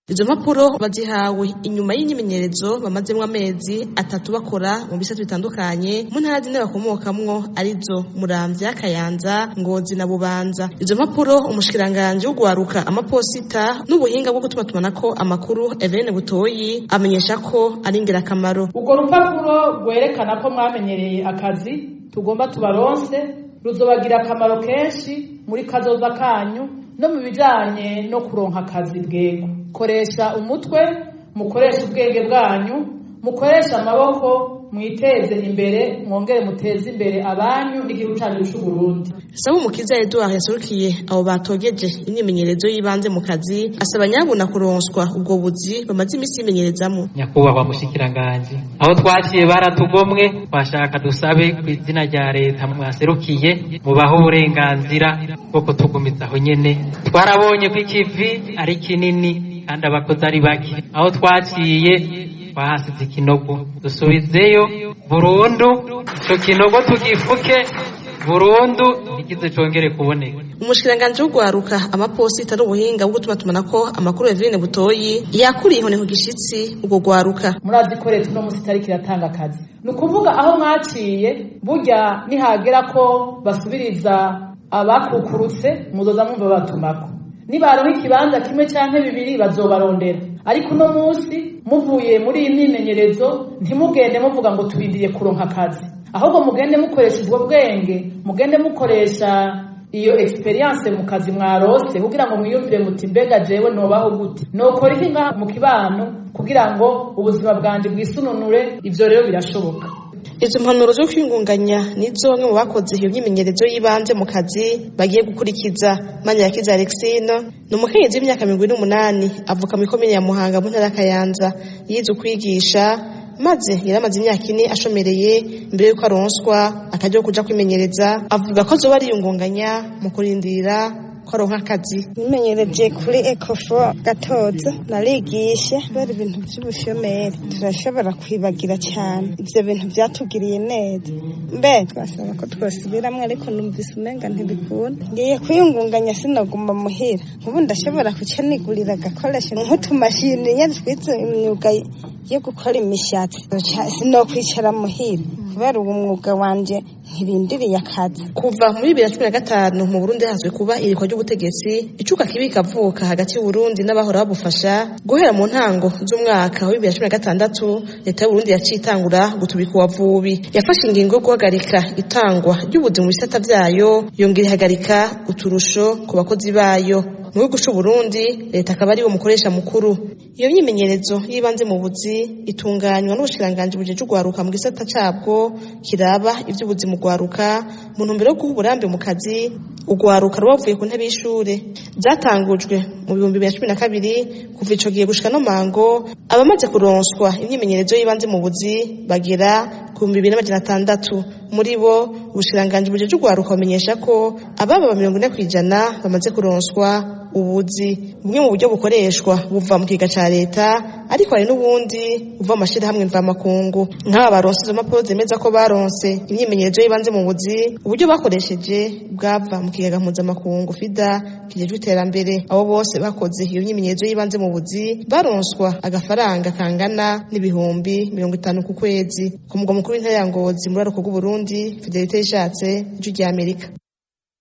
izo mpapuro bazihawe inyuma y'imyimenyerezo bamazemwo amezi atatu bakora mu bisata bitandukanye mu ntara zine bakomokamwo arizo muramvya kayanza ngozi na bubanza izo mpapuro umushikiranganji w'ugwaruka amaposita n'ubuhinga bwo gutumatumanako amakuru Eveline Butoyi amenyesha ko ari ingirakamaro urwo rupapuro rwerekana ko mwamenyereye akazi tugomba tubaronse ruzobagira akamaro kenshi muri kazoza kanyu no mu bijanye no kuronka akazi bwego koresha umutwe mukoresha ubwenge bwanyu mukoresha amaboko mwiteze imbere mwongere muteze imbere abanyu n'igihugu cyacu c'uburundi saba umukiza edouard yaserukiye abo batogeje imyimenyerezo y'ibanze mu kazi asaba nyabuna kuronswa ubwo buzi bamaze iminsi yimenyerezamo nyakubahwa mushikiranganji aho twaciye baratugomwe twashaka dusabe ku izina rya leta mwaserukiye mubaho uburenganzira bwo kutugumiza aho nyene twarabonye ko ikivi ari kinini kandi abakozi ari bake aho twaciye twahasize ikinogo dusubizeyo burundu ico kinogo tugifuke burundu igize congere kuboneka umushikiranganji w'ugwaruka amaposita n'ubuhinga bwo gutumatumanako amakuru Eveline Butoyi yakuriye inkoni ku gishitsi ubwo gwaruka murazi ko leta uno musi itariko iratanga akazi ni ukuvuga aho mwaciye burya nihagera ko basubiriza abakukurutse muzoza mwumva batumako nibaronka ikibanza kimwe canke bibiri bazobarondera ariko uno musi muvuye muri iyi myimenyerezo ntimugende muvuga ngo tubindiriye kuronka akazi ahubwo mugende mukoresha ubwo bwenge mugende mukoresha iyo experience mu kazi mwarose kugira ngo mwiyumvire muti mbega jewe nobaho gute nokora iki ngaha mu kibano kugira ngo ubuzima bwanje bwisununure ivyo rero birashoboka izo mpanuro zo kwingunganya nizo bamwe mu bakoze iyo myimenyerezo y'ibanze mu kazi bagiye gukurikiza Manirakiza Alexine ni umukenyezi w'imyaka mirongo ine n'umunani avuka mu ikomine ya Muhanga mu ntara ya Kayanza yize kwigisha maze yaramaze imyaka ine ashomereye mbere y'uko aronswa akajya kuja kwimenyereza avuga ko azoba ariyungunganya mu kurindira ko aronka akazi nimenyereje kuri ecofo gatoza narigishe kubera ibintu by'ubushomeri turashobora kwibagira cyane ivyo bintu vyatugiriye neza mbe twasaba ko twasubiramwo ariko numvise umenga ntibikunda ngiye kwiyungunganya sinoguma muhira ubu ndashobora kuca nigurira agakoresho nk'utumashini nyene twize imyuga yo gukora imishatsi sinokwicara muhira kubera uwo mwuga wanje ntirindiriye akazi kuva muri bibiri na cumi na gatanu mu burundi hazwi kuba irikwa ry'ubutegetsi icuka kibi kavuka hagati y'uburundi n'abahora babufasha guhera mu ntango z'umwaka wa bibiri na cumi na gatandatu leta y'uburundi yaciye itangura gutubika uwavubi yafashe ingingo yo guhagarika itangwa ry'ubuzi mu bisata vyayo yongera ihagarika uturusho ku bakozi bayo mu gihugu c'uburundi leta akaba ariwo mukoresha mukuru iyo myimenyerezo y'ibanze mu buzi itunganywa n'ubushikiranganji bujeje ugwaruka mu gisata cabwo kiraba ivy'ubuzi mu gwaruka mu ntumbero yo guha uburambe mu kazi ugwaruka rubavuye ku ntebe y'ishure zatangujwe mu bihumbi bibiri na cumi na kabiri kuva ico gihe gushika no mango abamaze kuronswa imyimenyerezo y'ibanze mu buzi bagera ku bihumbi bibiri n'amajana atandatu muri bo ubushikiranganji bujeje ugwaruka bamenyesha ko ababa mirongo ine kw'ijana bamaze kuronswa ubuzi bumwe mu buryo bukoreshwa buva mu kiga ca leta ariko hari n'ubundi buva mu mashirahamwe mvamakungu nk'aba baronse izo mpapuro zemeza ko baronse imyimenyerezo y'ibanze mu buzi uburyo bakoresheje bwava mu kigega mpuzamakungu fida kijejwe iterambere abo bose bakoze iyo myimenyerezo y'ibanze mu buzi baronswa agafaranga kangana n'ibihumbi mirongo itanu ku kwezi ku mugwa mukuru w'intara ya ngozi muri aroko bw'uburundi fidelite yishatse ijwi ry'amerika